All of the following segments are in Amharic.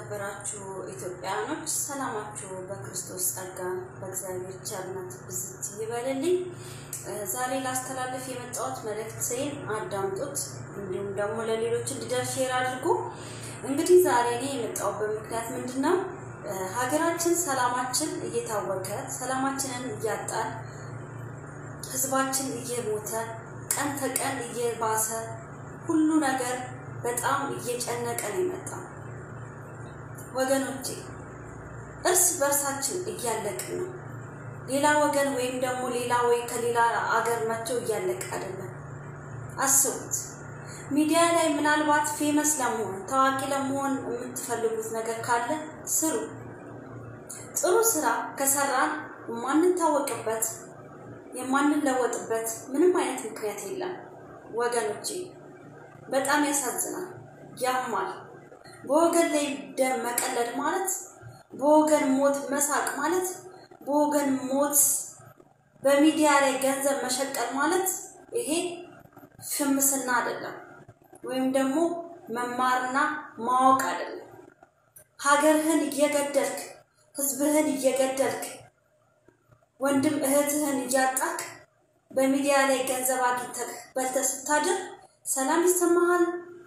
የተከበራችሁ ኢትዮጵያውያኖች ሰላማችሁ በክርስቶስ ጸጋ በእግዚአብሔር ቸርነት ብዝት ይበልልኝ። ዛሬ ላስተላለፍ የመጣሁት መልእክቴን አዳምጡት፣ እንዲሁም ደግሞ ለሌሎች እንዲደርስ ሼር አድርጉ። እንግዲህ ዛሬ እኔ የመጣሁበት ምክንያት ምንድን ነው? ሀገራችን ሰላማችን እየታወከ ሰላማችንን እያጣን ህዝባችን እየሞተ ቀን ተቀን እየባሰ ሁሉ ነገር በጣም እየጨነቀ ነው የመጣው። ወገኖቼ እርስ በርሳችን እያለቅን ነው። ሌላ ወገን ወይም ደግሞ ሌላ ወይ ከሌላ አገር መጥቶ እያለቀ አይደለም። አስቡት። ሚዲያ ላይ ምናልባት ፌመስ ለመሆን ታዋቂ ለመሆን የምትፈልጉት ነገር ካለ ስሩ። ጥሩ ስራ ከሰራን የማንታወቅበት የማንለወጥበት ምንም አይነት ምክንያት የለም ወገኖቼ። በጣም ያሳዝናል፣ ያማል። በወገን ላይ ደም መቀለድ ማለት፣ በወገን ሞት መሳቅ ማለት፣ በወገን ሞት በሚዲያ ላይ ገንዘብ መሸቀል ማለት ይሄ ፍምስና አይደለም፣ ወይም ደግሞ መማርና ማወቅ አይደለም። ሀገርህን እየገደልክ ህዝብህን እየገደልክ ወንድም እህትህን እያጣክ በሚዲያ ላይ ገንዘብ አግኝተህ በልተህ ስታድር ሰላም ይሰማሃል?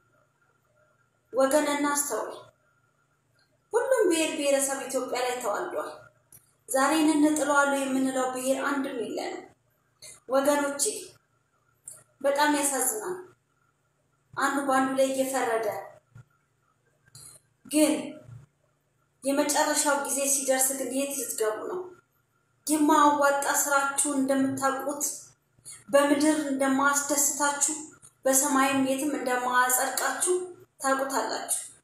ወገን እናስተውል። ሁሉም ብሔር ብሔረሰብ ኢትዮጵያ ላይ ተዋልዷል። ዛሬ እንጥለዋለሁ የምንለው ብሔር አንድም የለንም ወገኖቼ። በጣም ያሳዝናል። አንዱ በአንዱ ላይ እየፈረደ ግን የመጨረሻው ጊዜ ሲደርስ ግን የት ልትገቡ ነው? የማያዋጣ ስራችሁን እንደምታውቁት በምድር እንደማያስደስታችሁ በሰማይም የትም እንደማያጸድቃችሁ ታውቁታላችሁ።